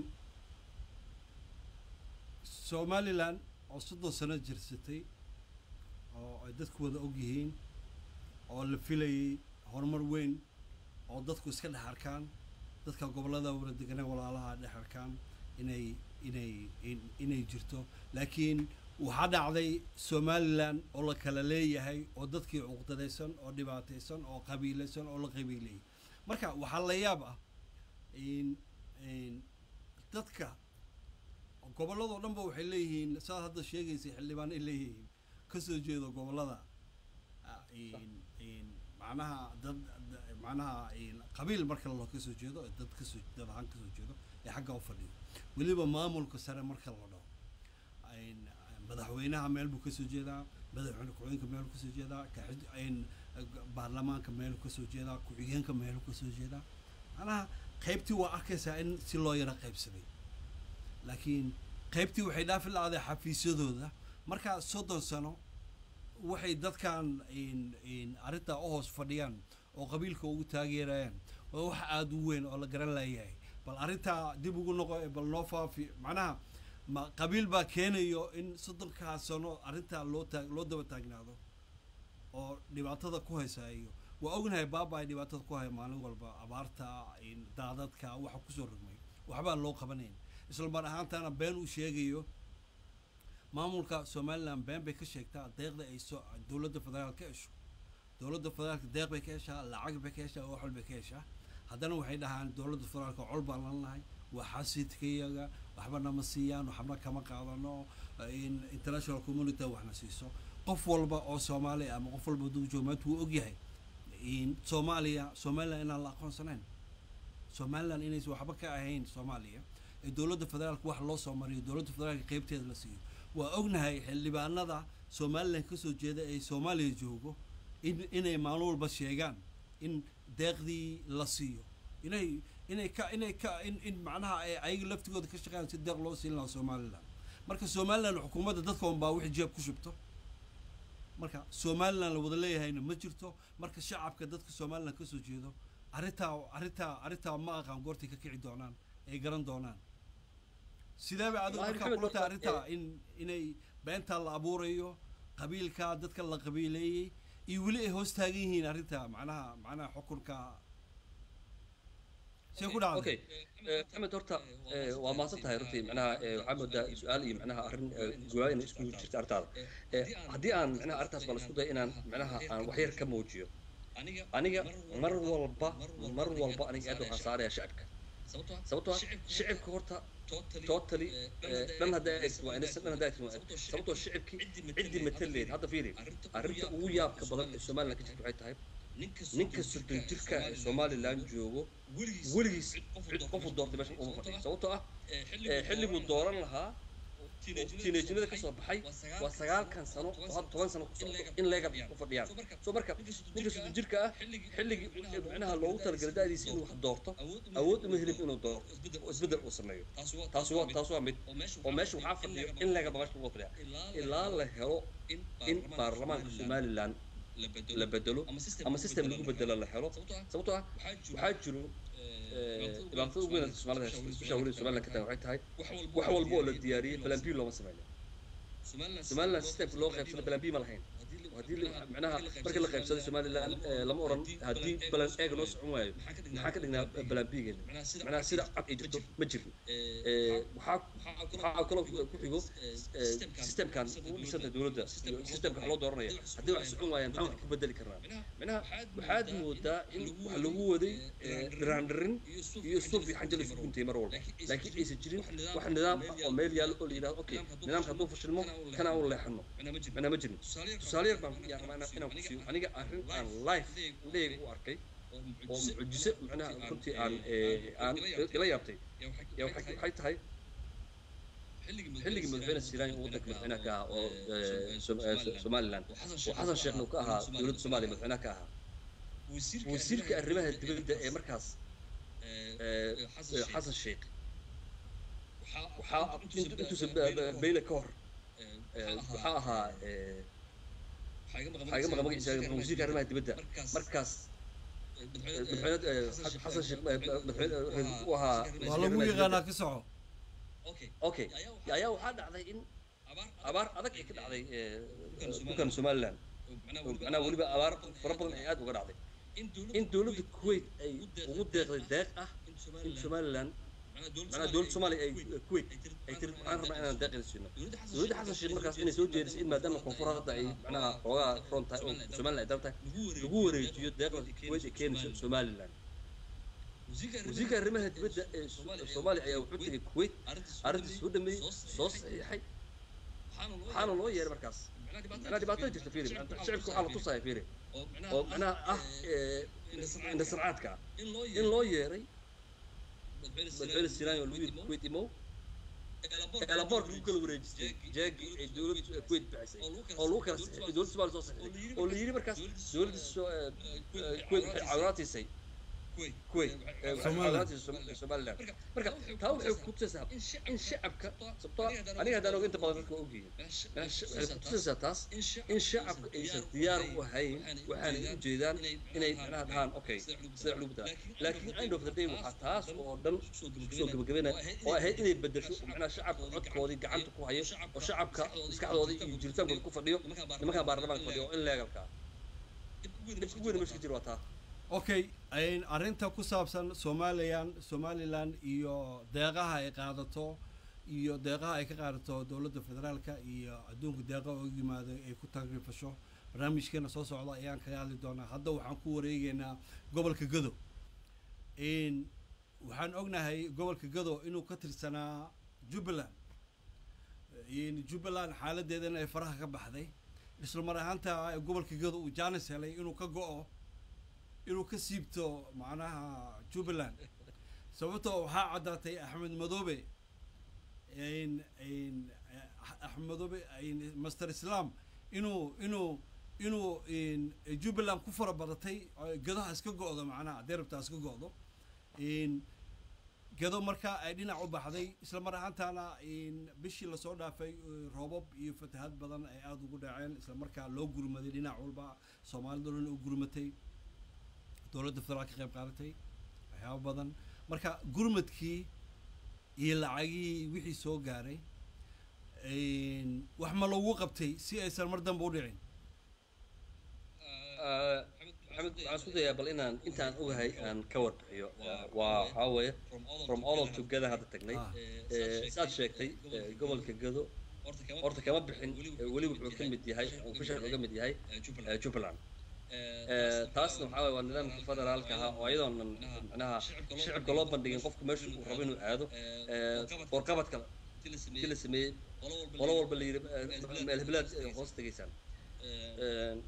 somaliland oo soddon sano jirsatay oo ay dadku wada og yihiin oo la filayay horumar weyn oo dadku iska dhex arkaan dadka gobollada wada deganaa walaalaha dhex arkaan inay inay inay jirto laakiin waxaa dhacday somaliland oo la kala leeyahay oo dadkii cuqdadaysan oo dhibaataysan oo qabiilaysan oo la qabiilayay marka waxaa la yaab ah dadka gobolladoo dhan ba waxay leeyihiin saad hadda sheegaysay xildhibaan ay leeyihiin kasoo jeedo gobollada macnaha dad macnaha qabiil marka loo kasoo jeedo dad kasoo dad ahaan kasoo jeedo ee xagga u fadhiyo weliba maamulka sare marka la dhaho madaxweynaha meel buu kasoo jeedaa madaxweyne ku-xigeenka meel kasoo jeedaa baarlamaanka meel kasoo jeedaa ku-xigeenka meel kasoo jeedaa macnaha qaybtii waa arkaysaa in si loo yaro qaybsaday laakiin qaybtii waxay dhaafi la-day xafiisyadooda markaa soddon sano waxay dadkan arrintaa u hoos fadhiyaan oo qabiilka ugu taageerayaan waa wax aada u weyn oo la garan layahay bal arrintaa dib ugu noqo bal noo faafi macnaha ma qabiil baa keenayo in soddonkaa sano arrintaa loo taag loo daba taagnaado oo dhibaatada ku haysa iyo waa ognahay baaba ay dhibaatada ku haya maalin walba abaarta daadadka waxa kusoo rogmay waxbaa loo qabanayn isla mar ahaantana been uu sheegayo maamulka somaliland been bay ka sheegtaa deeqda ay soo dowladda federaal ka hesho dowladda federaalka deeq bay ka heshaa lacag bay ka heshaa wax walbay ka heshaa haddana waxay dhahaan dowladda federaalka col baan lan lahay waa xasidkayaga waxba nama siiyaan waxba kama qaadano international community waxna siiso qof walba oo soomaali ama qof walba duu joogo maanta wuu ogyahay soomaaliya somaliland inaan la aqoonsanayn somaliland inaysan waxba ka ahayn soomaaliya ee dowladda federaalka wax loo soo mariyo dowladda federaalka qeybteeda la siiyo waa ognahay xildhibaanada somaliland kasoo jeeda ee soomaaliya joogo in inay maalin walba sheegaan in deeqdii la siiyo inay inay ka inay ka in in macnaha ay ayaga laftigooda ka shaqeeyaan si deeq loo siin lahaa somaliland marka somaliland xukuumadda dadka un baa wixii jeeb ku shubto marka somaliland la wada leeyahayna ma jirto marka shacabka dadka somaliland kasoo jeedo arrintaa arrintaa arrintaa ma aqaan goortay ka kici doonaan ay garan doonaan sidee bay adigu markaa kula tahay arrintaa in inay beentaa la abuurayo qabiilka dadka la qabiileeyey iyo weli ay hoos taagan yihiin arrintaa macnaha macnaha xukunka see ku dhacday okay maxamed horta waa mahadsan tahay runtii macnaha waxaa moodaa su-aal iyo macnaha arrin guwaa inay isku jirta arrintaada haddii aan macnaha arrintaas baa la isku daya inaan macnaha aan wax yar ka muujiyo aniga mar walba mar walba aniga aad waxaan saaraya shacabka sababtoo ah shicibka horta totally dhan haddaa eegto waa inaysan dhan haddaa eegto waa sababtoo shicibkii ciddii mataleed hadda fiiri arrinta ugu yaabka badan ee somaliland ka jirta waxay tahay ninka soddon jirka ee somaliland joogo weligiis cid qofu doortay meesha uma fadhiyo sababtoo ah xilliguu dooran lahaa tiinajinada ka soo baxay waa sagaalkan sano oo had toban sano ku socdo in leega ku fadhiyaan soo marka ninka soddon jirka ah xilligii micnaha loogu talagalay da'diisa inuu wax doorto awood uma helin inuu doorto oo isbeddel uu sameeyo taas waa taas waa mid oo meesha waxaa fadhiyo in leega ba meesha lagu fadhiya ilaa la helo in baarlamaanka somaliland la bedelo ama system lagu bedelo la helo sababtoo ah waxaa jiro dhibaatada ugu weyn soomaalida especially weli somaliland ka tagan waxay tahay wax walba oo la diyaariyey balan b looma sameynin somaliland systemka loo qaybsado balan b ma lahayn haddii micnaha markii la qaybsaday somaliland lama oran haddii balan eega noo socon waayo maxaa ka dhignaa balan b-geena micnaha sida cad ay jirto ma jirin waxaa waxaa kaloo ku xigo systemkan u dhisanta dowladda iyo systemka wax loo dooranaya haddii wax socon waayaan maxaan wax ku bedeli karnaa micnaha waxaad moodaa in wax lagu waday dhiraandhirin iyo suuf iyo xanjal isu guntay mar walba laakiin aysan jirin wax nidaam ah oo meel yaallo oo la yidhahdo okay nidaamka hadduu fashilmo kana aan u leexano micnaha ma jirin tusaale yar baan yaa rabaa inaan ku siiyo aniga arrin aan life indhahayga u arkay oo mucjise micnaha runtii aan aan ila yaabtay yaa waxay tahay xilligii madaxweyne siraan uu wadanka madaxweynaha ka ahaa oo somaliland oo xasan sheekhna uu ka ahaa dowladda soomaaliya madaxweynaha ka ahaa wasiirka arrimaha dibadda ee markaas xasan sheekh waxaa intuusan beyle ka hor waxaa ahaa waxaa iga maqan magaciisa wasiirka arrimaha dibadda markaas madaxweyne xasan sheekh madaxweyne u ahaa waa lagu yaqaanaa ka soco okay ayaa waxaa dhacday in abaar adag ay ka dhacday dhulkan somaliland macnaha weliba abaar fara badan ay aad uga dhacday in dowladda kuwait ay ugu deeqday deeq ah in somaliland macnaha dowladda soomaaliya ay kuwait ay tiri waxaan rabnaa inaan deeqeeda siino dowladda xasan sheekh markaas inay soo jeedisay in maadaama koonfur hadda ay macnaha xoogaa front tahay oo somaliland ay dal tahay lagu wareejiyo deeqda kuwait ay keenayso somaliland wasiirka arrimaha dibadda ee soomaaliya ayaa wuxuu tegay kuwait arrintii soo dhameeyey soo saxiixay waxaana loo yeeray markaas macnaha dhibaatada jirta fiiri shicibka waxaa la tusaya fiiri oo macnaha ah indhasarcaadka ah in loo yeeray madaxweyne siraan oo lagu yidhi kuwait imow eelaboorka lagu kala wareejistay jeegi ay dowladda kuwait bixisay oo lagu kala saxiixay dowladda soomaaliya soo saxiixday oo la yidhi markaas dowladda kuwait waxay caawinaatiisay kuwait somaliland marka taa waxay kutusaysaa in shacabka sababtoo aniga haddaan og inta badan dadka waa ogyihiin waxay kutusaysaa taas in shacabka aysan diyaar u ahayn waxaanay u jeedaan inay macnaha dhahaan okay sida wax lagu bedelaa laakiin end of the day waxaa taas oo dhan kusoo gabagabaynaya oo ahayd inay bedesho macnaha shacabka codkoodii gacanta ku hayo oo shacabka maskaxdoodii iyo jiritaankooda ku fadhiyo nimankan baarlamaanka fadhiyo oo in leegalka ah dhibka weyn meesha ka jira waa taa okay arrinta ku saabsan somalilan somaliland iyo deeqaha ay qaadato iyo deeqaha ay ka qaadato dowladda federaalka iyo adduunka deeqaha oo yimaado ay ku tagrifasho barnaamijkeena soo socda ayaan kaga hadli doonaa hadda waxaan ku wareegeynaa gobolka gado waxaan ognahay gobolka gado inuu ka tirsanaa jubbaland jubbaland xaaladeedana ay faraha ka baxday isla mar ahaanta gobolka gado uu jaanis helay inuu ka go-o inuu ka siibto macnaha jubbaland sababtoo waxaa caddaatay axmed madoobe axmed madoobe master islam inuu inuu inuu jubbaland ku fara badatay gadaha iska go-do macnaha derabta iska go-do gado markaa ay dhinac u baxday isla mar ahaantaana bishii lasoo dhaafay roobab iyo fatahad badan ay aada ugu dhaceen isla markaa loo gurmaday dhinac walba soomaalida dhan u gurmatay dowladda federaal ka qayb qaadatay waxyaaba badan marka gurmadkii iyo lacagihii wixii soo gaaray wax ma loogu qabtay si aysan mar dambe u dhicin maxamed waxaan isku dayaa bal inaan intaan ogahay aan ka warbixiyo waa waxaa weeye from all of together hadda tagnay saad sheegtay gobolka gado horta kama bixin weli wuxuu ka mid yahay official wuxuu ka mid yahay jubbaland taasna waxaa waye waa nidaamka federaalka ahaa oo ayadoonan macnaha shicibka loo bandhigin qofku meesha uu rabo inuu aado warqabadka ti la sameeyey qolo walba la yidhi meel heblaad hoos tegaysaan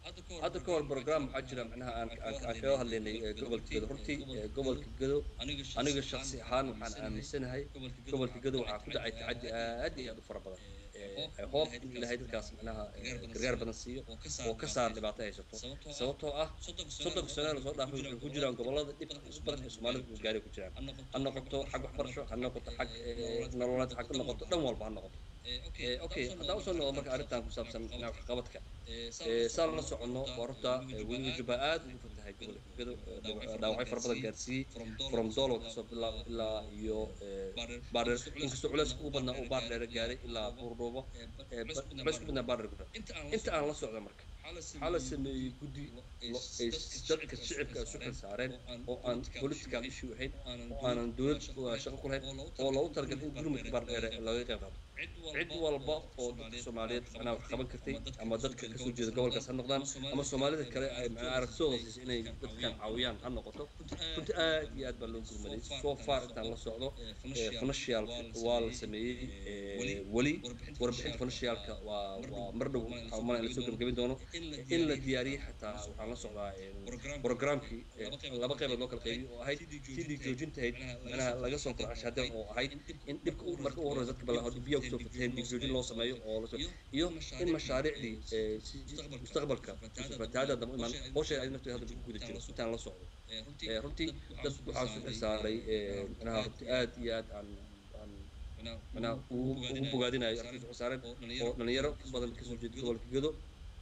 hadda ka hor program waxaa jira macnaha aan aan aan kaga hadlaynay gobolka gedo runtii gobolka gedo aniga shaksi ahaan waxaan aaminsanahay gobolka gedo waxaa ku dhacay tacaddi aad iyo aad u fara badan hoob in ilaahay dadkaas macnaha gargaar badan siiyo oo ka saar dhibaato haysato sababtoo ah soddonka sano lasoo dhaafay waxay ku jiraan gobolada dhibka badanka soomaalida uu gaaray ku jiraan ha noqoto xag waxbarasho ha noqoto xag nololeed xag ha noqoto dhan walba ha noqoto okay haddaan usoo noqdo marka arrintan ku saabsan waxqabadka saan la soconno waa runta weliga jubba aad ugu fatahay gobolka gedo dhaawacyo fara badan gaarsiiyey from dolo kasoo bilaabo ilaa iyo baardheer inkastoo culeys ugu badnaa uu baardheere gaaray ilaa buurdhuubo culeys ku badnaa baardheer gudra inta aan la socda marka waxaa la sameeyey guddi ay dadka shicibka isu xil saareen oo aan political issue ahayn oo aanan dowlad shaqo ku lahayn oo loogu talagalay in gurmudka baardheere laga qayb qaato cid walba oo dadka soomaaliyeed macnaha wax qaban kartay ama dadka kasoo jeeda gobolkaas ha noqdaan ama soomaalida kale ay macnaha aragtidooda siisay inay dadkan caawiyaan ha noqoto runtii aad iyo aad baa loo gurmaday so far intaan la socdo financial waa la sameeyey weli warbixinta financialka waa waa mar dhow waxaa umana in lasoo gebagabin doono in la diyaariyey xataa waxaan la socdaa programkii laba qaybood loo kala qaybiyo oo ahayd sidii joojintahayd macnaha laga soo koro ashaadan oo ahayd in dhibka marka ugu horreysa dadka balla biyo kusoo fatahen digjoojin loo sameeyo oo iyo in mashaariicdii mustaqbalka fatahaada daba imaan howsheeda ay nafteeda hadda lagu guda jiro intaan la socdo runtii dad waxaa su xisaaray macnaha runtii aad iyo aad aan macnaha ugu bogaadinayo arkiis xusaareen oo dhalinyaro badan kasoo jeeda gobolka gedo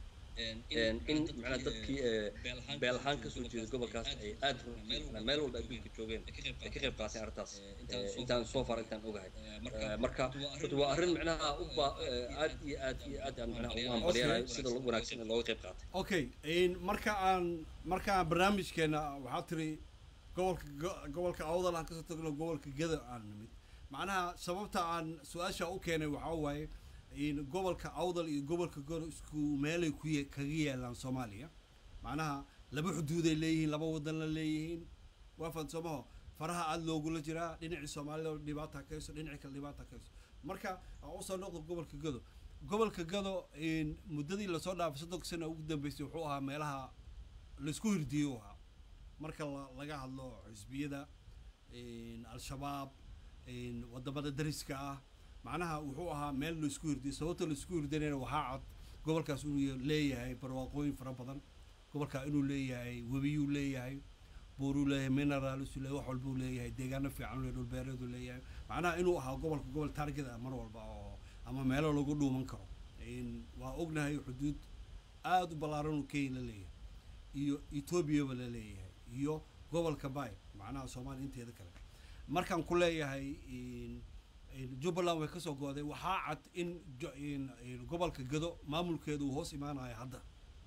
in macnaha dadkii beel ahaan kasoo jeeda gobolkaas ay aad runtii meel walba adduunka joogeen ay ka qayb qaateen arrintaas intaan soo far intaan ogahay marka runtii waa arrin macnaha u ba aad iyo aad iyo aad aan macnaha ugu hambalyanayo sida wanaagsan looga qayb qaatay okay marka aan marka aan barnaamijkeena waxaa tiri gobolka gobolka awdal aan kasoo tagno gobolka geda aan nimid macnaha sababta aan su-aasha u keenay waxaa waaye gobolka awdal iyo gobolka goro isku meelay ku kaga yaalaan soomaaliya macnaha laba xuduuday leeyihiin laba wadan la leeyihiin waafan soomaho faraha aada loogula jiraa dhinacii soomaalida dhibaata ka hayso dhinacii kale dhibaata ka hayso marka aan usoo noqdo gobolka gado gobolka gado muddadii lasoo dhaafay soddonka sana ugu dambeysay wuxuu ahaa meelaha laisku hirdiyo ahaa marka laga hadlo xisbiyada al-shabaab wadamada dariska ah macnaha wuxuu ahaa meel laisku hirdiyay sababta laisku hirdanayna waxaa cad gobolkaas inuu leeyahay barwaaqooyin fara badan gobolkaa inuu leeyahay webiyuu leeyahay buuruu leeyahay mineraalsuu leeyahay wax walbuu leeyahay deegaano fiican le dhulbeereeduu leeyahay macnaha inuu ahaa gobolka gobol target ah mar walba oo ama meelo lagu dhuuman karo waa ognahay xuduud aada u ballaaran uu kenya la leeyahay iyo etoobiyaba la leeyahay iyo gobolka bay macnaha soomaaliya inteeda kale markaan ku leeyahay jubbaland way kasoo go-day waxaa cad in gobolka gado maamulkeedu uu hoos imaanayo hadda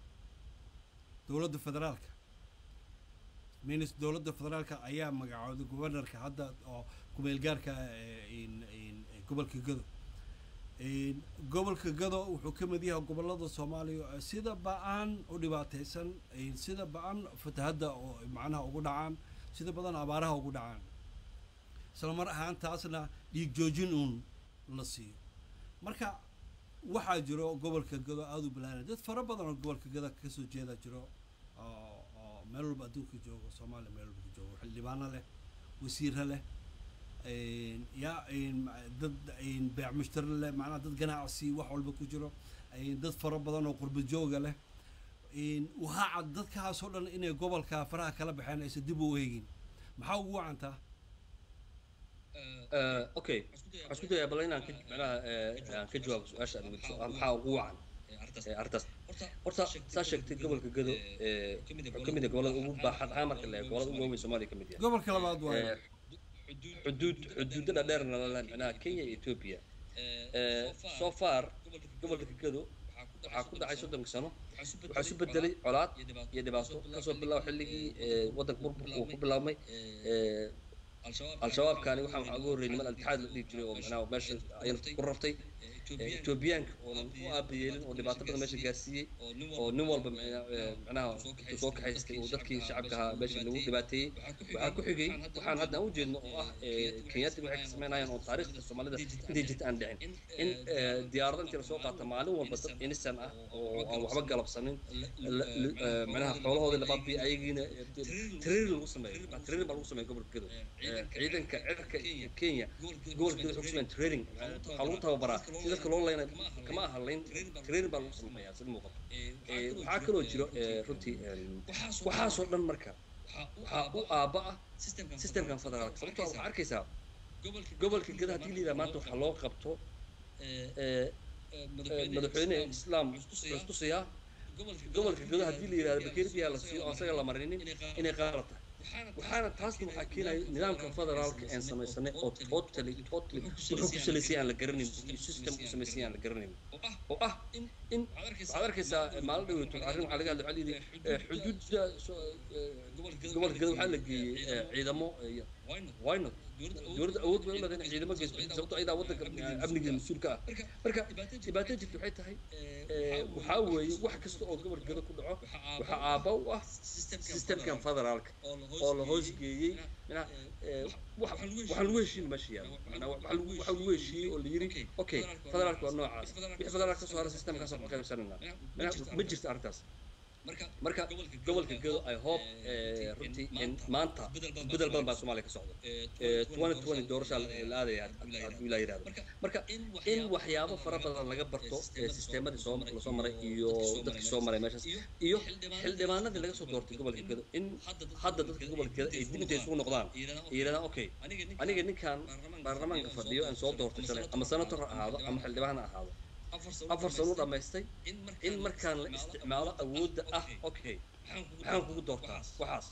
dowladda federaalka minis dowladda federaalka ayaa magacooday governorka hadda oo kumeelgaarka gobolka gado gobolka gado wuxuu ka mid yahay gobolada soomaaliya sida ba-aan u dhibaateysan sida ba-an fatahadda oo macnaha ugu dhacaan sida badan abaaraha ugu dhacaan isla mar ahaan taasna dhiig joojin uun la siiyo marka waxaa jiro gobolka gado aada u balaaran dad fara badan oo gobolka gada kasoo jeeda jiro oo oo meel walba adduunka joogo soomaaliya meel walba ka joogo xildhibaano leh wasiiro leh yaa dad beec mushtari leh macnaha dad ganacsi wax walba ku jiro dad fara badan oo qurba jooga leh waxaa cad dadkaasoo dhan inay gobolka faraha kala baxeen aysan dib u eegin maxaa ugu wacantaa okay waxaan isku dayaa bal inaan ka macnaha aan ka jawaabo su-aasha aad weydiso ah maxaa ugu wacan arrintaas horta saa sheegtay gobolka gado wuxuu ka mid yahay gobolada ugu baaxad ahaan marka la eego gobolada ugu waaweyn soomaaliya ka mid yahay gobolka labaad waaye xuduud xuduudada dheerna la leh macnaha kenya iyo ethiopia so far gobolka gado waxaa ku dhacay soddonka sano waxaa isu bedelay colaad iyo dhibaato kasoo bilaabo xilligii waddanka burburka uu ku bilaabmay al-shabaabkani waxaa waxaa ugu horreeyay niman al-itixaad la dhihi jiray oo macnaha meesha ayna ku rabtay etoobiyaanka oonan u aabayeelin oo dhibaato badan meesha gaarsiiyey oo nin walba macnaha intuu soo kaxaystay uu dadkii shacabka ahaa meesha lagu dhibaateeyey waxaa ku xigay waxaan hadda aan ujeedno oo ah kenyaati waxay ka sameynayaan oo taariikhda soomaalida intay jirta aan dhicin in diyaarado intii lasoo qaata maalin walba dad inisan ah oo aan waxba galabsanin macnaha xoolahoodii labaabi ayagiina tiriir lagu sameeyo tiriir baa lagu sameeya gobolka gedo ciidanka cirka kenya gobolka gedo waxay ku sameeyaan training waxaa lagu tababaraa si dadka loo leyna kama aha leyn training baa lagu sameeyaa sida muuqato waxaa kaloo jiro runtii waxaasoo dhan marka waxaa u aaba ah systemkan federaalka sababtoo waxaa arkaysaa gobolka gedo haddii la yidhaha maanta waxaa loo qabto madaxweyne islaam istusiyaa gobolka gedo haddii la yidhahdo bakeeribiyaa la siiyo oo asaga la marinin inay qaala tahay waxaana taasna waxaa keenaya nidaamka federaalka aan samaysanay oo totally totally wuxuu ku salaysay aan la garanayn iyo system ku samaysay aan la garanayn oo ah in waxaad arkaysaa maalin dhaweyto arrin waxaa laga hadlay waxaa layidhi xuduudda gobolka gedo waxaa la geeyey ciidamo why not dowladda awood bay u leedahay in ciidamo geysto sababtoo ayadaa waddanka amnigeeda mas-uulka ah marka dhibaato jirta waxay tahay waxaa weeye wax kasta oo gobolka gedo ku dhaco waxaa aabba u ah systemkan federaalka oo la hoos geeyey manaha waxaan lagu heshiin meesha yaalo waxaa lagu heshiiyey oo la yiri okay federaalka waa noocaas wixii federaalka kasoo hara systemkaas waxaan qaybsanayna manaha ma jirto arrintaas marka gobolka gedo i hope runtii in maanta bedel badan baa soomaaliya ka socda twenty twenty doorashaa la aadaya hadduu ilaa yidhahdo marka in waxyaabo fara badan laga barto sisteemadii soo lasoo maray iyo dadkii soo maray meeshaas iyo xildhibaanadii laga soo doortay gobolka gedo in hadda dadka gobolka gedo ay dib intay isugu noqdaan ay yidhahdaan okay aniga ninkan baarlamaanka fadhiyo aan soo doortay shalay ama senator ha ahaado ama xildhibaan ha ahaado afar sano u dhammaystay in markaan la isticmaalo awoodda ah okay maxaan kugu doortaa waxaas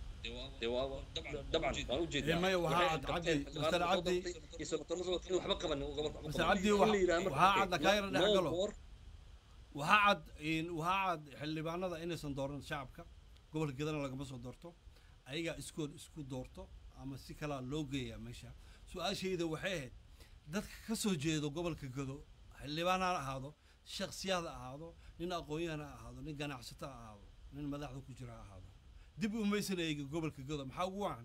dabcan waan ujeedaa maya waxaa cad cabdi master cabdi in waxba qabanin master cabdi waxaa cad akaayara dhex galo waxaa cad waxaa cad xildhibaanada inaysan dooran shacabka gobolka gedana lagama soo doorto ayagaa iskood isku doorto ama si kalaa loo geeyaa meesha su-aashayda waxay ahayd dadka ka soo jeedo gobolka gedo xildhibaan ha ahaado shaksiyaad ha ahaado nin aqoon-yahan ha ahaado nin ganacsato ha ahaado nin madaxda ku jira ha ahaado dib umaysan eegi gobolka godo maxaa ugu wacan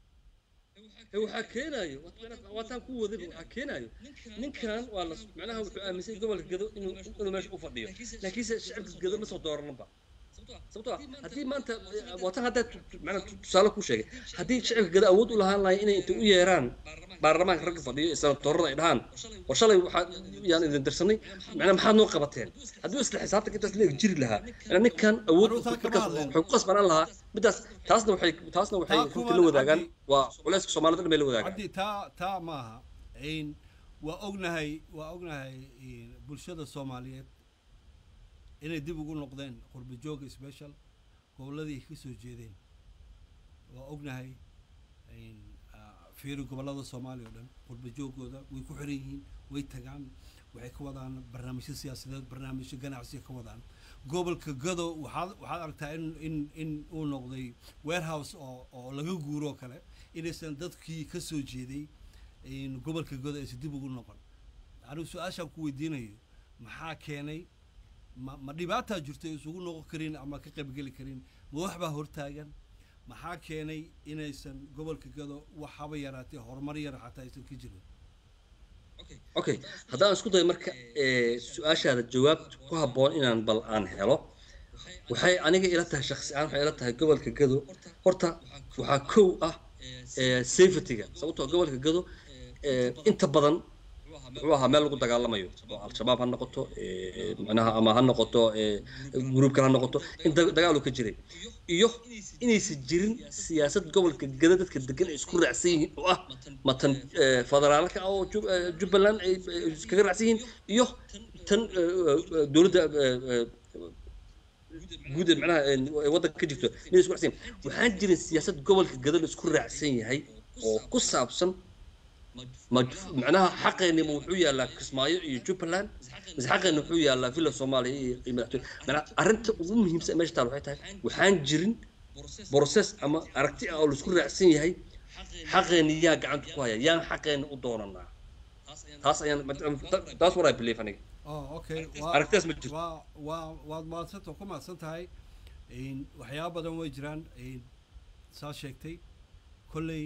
waxaa keenayo waataan ku waday waxaa keenayo ninkan waa la macnaha wuxuu aaminsan gobolka gado inuu inuu meesha u fadhiyo laakiinse shacabka gado ma soo dooranaba sababtoo ah haddii maanta waatan haddaa macnaa tusaale ku sheegay haddii shacabka gado awood u lahaan lahay inay intay u yeeraan baarlamaanka ragga fadhiyo ee senatorada ay dhahaan war shalay waxaa yaan idin dirsanay macnaa maxaad noo qabateen haddii isla xisaabtanka intaas leeg jiri lahaa macnaa ninkan awood markaas waxay ku qasbanaan lahaa midaas taasna waxay taasna waxay runtii la wadaagaan waa culayska soomaalida dhan bay la wadaagaan cabdi taa taa maaha waa ognahay waa ognahay bulshada soomaaliyeed inay dib ugu noqdeen qurba jooga special gobolladii ay ka soo jeedeen waa ognahay fiiri gobollada soomaaliya oo dhan qurba joogooda way ku xiran yihiin way tagaan waxay ka wadaan barnaamijyo siyaasadeed barnaamijyo ganacsiga ka wadaan gobolka gado waxaad waxaad aragtaa in in in uu noqday warehouse oo oo laga guuro kale inaysan dadkii ka soo jeeday gobolka gado aysan dib ugu noqon anigu su-aashaan ku weydiinayo maxaa keenay ma ma dhibaataa jirto isugu noqon karin ama ka qaybgeli karin ma waxbaa hortaagan maxaa keenay inaysan gobolka gado waxaba yaraatee horumar yar xataa aysan ka jirin okay haddaan isku dayo marka su-aashaada jawaab ku habboon inaan bal aan helo waxay aniga ila tahay shaksi ahaan waxay ila tahay gobolka gado horta waxaa kow ah safetyga sababtoo gobolka gado inta badan wuxuu ahaa meel lagu dagaalamayo oo al-shabaab ha noqoto macnaha ama ha noqoto gruubkan ha noqoto in dagaalu ka jiray iyo inaysan jirin siyaasad gobolka gada dadka degan ay isku raacsan yihiin oo ah matan federaalka oo jubbaland ay iskaga raacsan yihiin iyo tan dowladda guud macnaha waddanka ka jirto inay isku raacsan yihiin waxaan jirin siyaasad gobolka gada la isku raacsan yahay oo ku saabsan macnaha xaqeenima wuxuu yaallaa kismaayo iyo jubbaland mise xaqeena wuxuu yaallaa villa soomaaliya iyo madaxtooye macnaha arrinta ugu muhiimsan meesha taal waxay tahay waxaan jirin process ama aragti ah oo laisku raacsan yahay xaqeena yaa gacanta ku haya yaan xaqeena u doonanaa taas ayaan taas what I believe aniga oh okay waa aragtidaas ma jirto waa waa waad maadsanta ku mahadsan tahay Een, waxyaabo badan way jiraan een, saa sheegtay kolley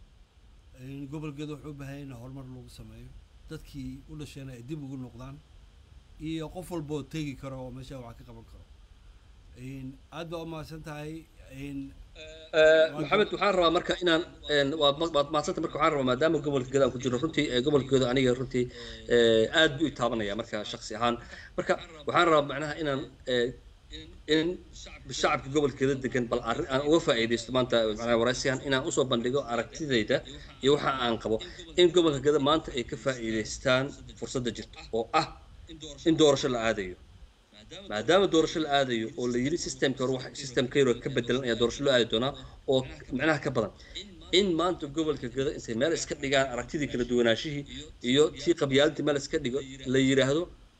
een, gobolkeeda wuxuu u baahan yahay in horumar lagu sameeyo dadkii u dhasheena ay dib ugu noqdaan iyo qof walba oo tegi karo oo meesha wax ka qaban karo Een, aad baa u mahadsan tahay een, maxamed waxaan rabaa marka inaan een, waad ma- waad maadsanta marka waxaan rabaa maadaama gobolka gedo aan ku jiro runtii ee, gobolka gedo aniga runtii ee, aad buu i taabanaya marka shaksi ahaan marka waxaan rabaa macnaha inaan ee, in shacabka gobolka gedo degan bal arrin aan uga faa'iidaysto maanta macnaha waraysigan inaan usoo bandhigo aragtidayda iyo waxa aan qabo in gobolka gedo maanta ay ka faa'iidaystaan fursadda jirta oo ah in doorasho la aadayo maadaama doorasho la aadayo oo la yidhi systemka hore wax systemka yaroo ka bedelan ayaa doorasho loo aadi doonaa oo macnaha ka badan in maanta gobolka gado intay meel iska dhigaan aragtidii kala duwanaashihii iyo tii qabyaaladii meel iska dhigo la yidhaahdo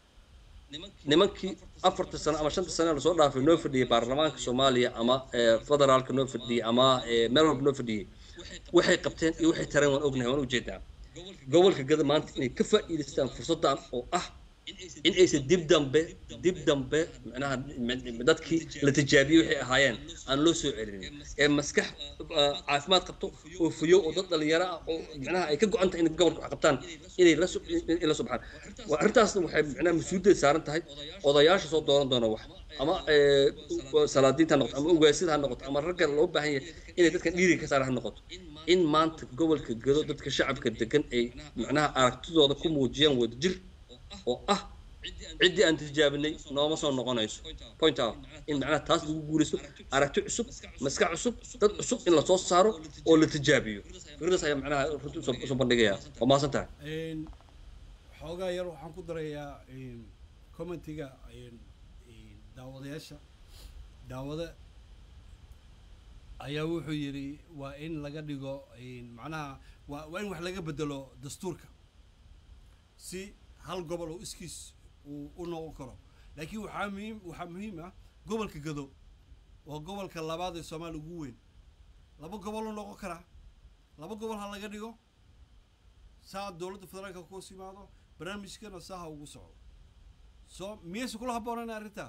nimankii afarta sano ama shanta sano lasoo dhaafay noo fadhiyey baarlamaanka soomaaliya ama ee, federaalka noo fadhiyey ama ee, meel walba noo fadhiyey waxay qabteen iyo waxay tareen waan ognahay waan ujeedaa gobolka gada maanta inay ka faa'iidaystaan fursaddan oo ah in aysan dib dambe dib dambe macnaha m- dadkii la tijaabiyey waxay ahaayeen aan loo soo celinin ee maskax ah, caafimaad qabto oo fuyo oo dad dhalinyaro ah oo macnaha ay ka go-an tahay inay gobolka wax qabtaan inay la soo in la soo baxaan Waa- arrintaasna waxay macnaha mas-uuliyadda saaran tahay odayaasha soo dooran doona wax ama ee, salaadiinta ha noqoto ama ugaasida ha noqoto ama ragga loo baahan yahay inay dadkan dhiiriga ka saaran ha noqoto in maanta gobolka gado dadka shacabka degan ay macnaha aragtidooda ku muujiyaan wadajir oo ah ciddii aan tijaabinay nooma soo noqonayso point out in macnaha taas lagu guulaysto aragti cusub maskax cusub dad cusub in lasoo saaro oo la tijaabiyo fikradaas ayaa macnaha runtii usoo usoo bandhigaya waa mahadsan tahay Een, xoogaa yar waxaan ku darayaa een, commentiga een, een, daawadayaasha daawada ayaa wuxuu yidhi waa in laga dhigo een, macnaha waa waa in wax laga bedelo dastuurka si hal gobol oo iskiis uu u noqon karo laakiin waxaa muhiim waxaa muhiim ah gobolka gado waa gobolka labaad ee soomaaliya ugu weyn laba gobol u noqon karaa laba gobol ha laga dhigo saa dowladda federaalka ku hoos yimaado barnaamijkana saa ha ugu socdo soo miyaysa kula habboonayn arrintaa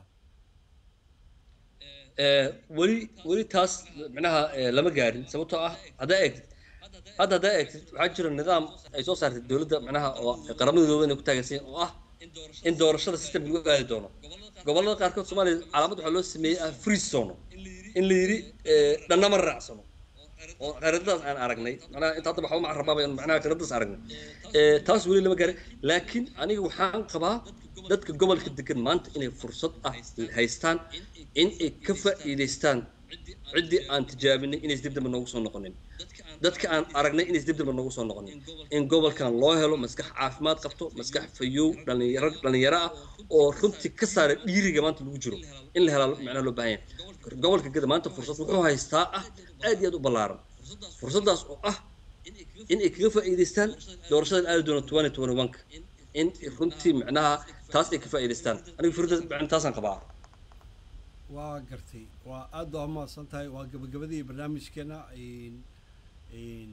Ee, weli weli taas macnaha ee, lama gaarin sababtoo ah haddaa eegtid hadda haddaa eegtid waxaa jira nidaam ay soo saartay dowladda macnaha oo qaramada midoobay inay ku taageersan oo ah in doorashada systemka lagu aadi doono gobollada qaarkood soomaaliya calaamad waxaa loo sameeyey ah free zone in la yidhi ee, dhanna ma raacsano oo khariidadaas aan aragnay macnaha inta hadda waxba ma rabaaba in macnaha khariidadaas aragnay ee taas weli lama gaarin laakiin aniga waxaan qabaa dadka gobolka degan maanta inay fursad ah haystaan in ay ka faa'iidaystaan ciddii aan tijaabinay inays dib dambe noogu soo noqonin dadka aan aragnay inays dib dambe noogu soo noqonin in gobolkan loo helo maskax caafimaad qabto maskax fayow dhalinyaro dhalinyaro ah oo runtii ka saara dhiiriga maanta lagu jiro in la helaa macnaha loo baahan yahay gobolka gada maanta fursad wuxuu haystaa ah aad iyo aad u ballaaran fursaddaas oo ah in ay kaga faa'iidaystaan doorashada aadi doona twenty twenty one-ka in runtii macnaha taas ay ka faa'iidaystaan aniga fikradaas macna taasaan qabaa waa gartay waa aad baa umahadsan tahay waa gabagabadii barnaamijkeena een- een,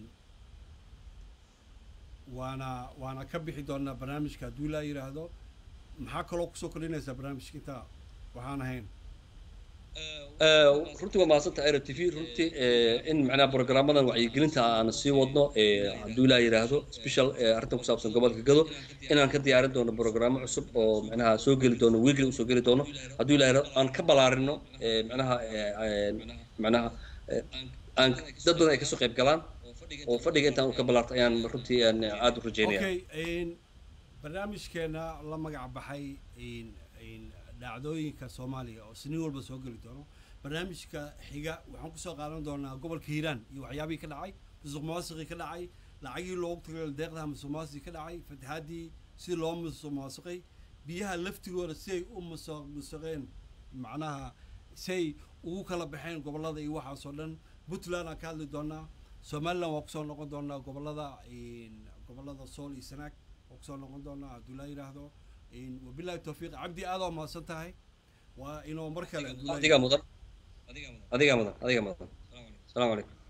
waana waana ka bixi doonaa barnaamijka hadduu ilaa yidhaahdo maxaa kaloo kusoo kordhinaysaa barnaamijka intaa waxaan ahayn Ee, runtii waa mahadsantahay aero t v runtii ee, in macnaha programmadan wacyigelinta aan sii wadno ee, hadduu ilaa yidhaahdo special ee, arrintan ku saabsan gobolka gado inaan ka diyaarin doono programmo cusub oo macnaha soo geli doono weekly usoo geli doono hadduu ilaa yidhaahdo aan ka ballaarino ee, macnaha ee, ee, macnaha ee, aan dad badan ay kasoo qayb galaan oo fadhiga intaan u ka ballaarto ayaan runtii aan aada u rajeynaya okay een, barnaamijkeena la magac baxay een, een, dhacdooyinka soomaaliya oo siniin walba soo geli doono barnaamijka xiga waxaan kusoo qaadan doonaa gobolka hiiraan iyo waxyaabihii ka dhacay musuq maasuqii ka dhacay lacagii loogu tagay deeqdaha musuq maasuqii ka dhacay fatahaadii si loo musuq maasuqay biyaha laftigooda si ay u musuq musuqeen macnaha si ay ugu kala baxeen gobolada iyo waxaas oo dhan puntland aan ka hadli doonaa somaliland waa kusoo noqon doonaa gobolada een, gobolada sool iyo sanaag waa kusoo noqon doonaa hadduu laa yidhaahdo een, wabillahi tawfiiq cabdi aad oo mahadsan tahay waa inuu mar kale hadduu laa adigaa mudan adigaa mudan adigaa mudan asalaamu calaykum